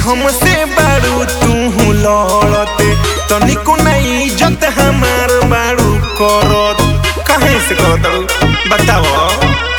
हमसे बारू तू लड़ते तनिको नहीं इज्जत हमार बारू करत काहे से करत बताओ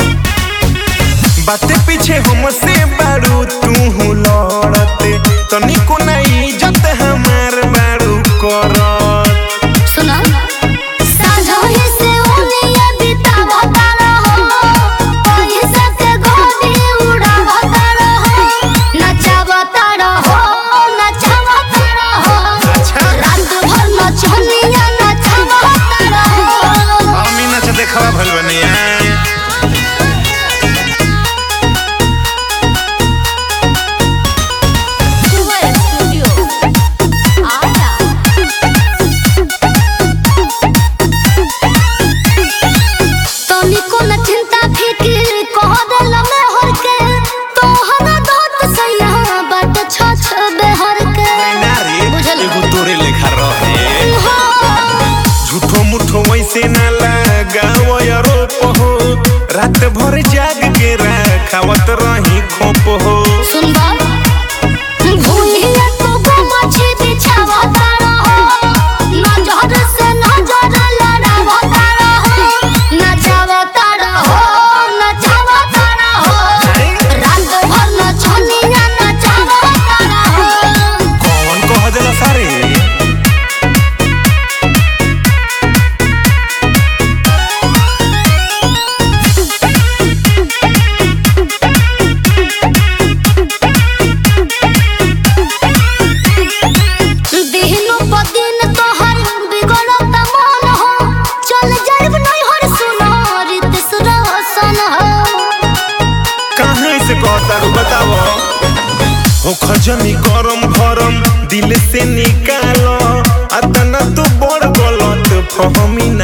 बाते पीछे हमसे बारू तू लड़ते तनिको नहीं इज्जत हमार बारू करत सुना साझोही से उलिया बितावता रहो पैसा के गोली उड़ावता रहो नचावता रहो नचावता रहो अच्छा रात भर नचनिया नचावता रहो हमी नच देखवा भल बनिया सुवर स्टूडियो आया तनिको न चिंता फिकिर कह देल में हर के तोहरा दोत सैया बाट छछ बेहर के नारी बुझल एगो तोरे लेखा रहे हाँ, झूठो मुठो वैसे ना लगाओ यारो पहो रात भर जाग के रखावत रही खोप हो सुन बा भूलिया तो मछी बिछावता रहो नजर से नजर लड़ावता रहो नचावता रहो नचावता रहो रात भर नचनिया नचावता रहो कौन कह देला सारे दिनो पदिन तोहर बिगड़त मन हो चल जाइब नहीं हर सुनो रित सुरसन हो कहाँ से कहता रू बताओ हो खजनी गरम भरम दिल से निकालो अतना तो बड़ गलत फहमी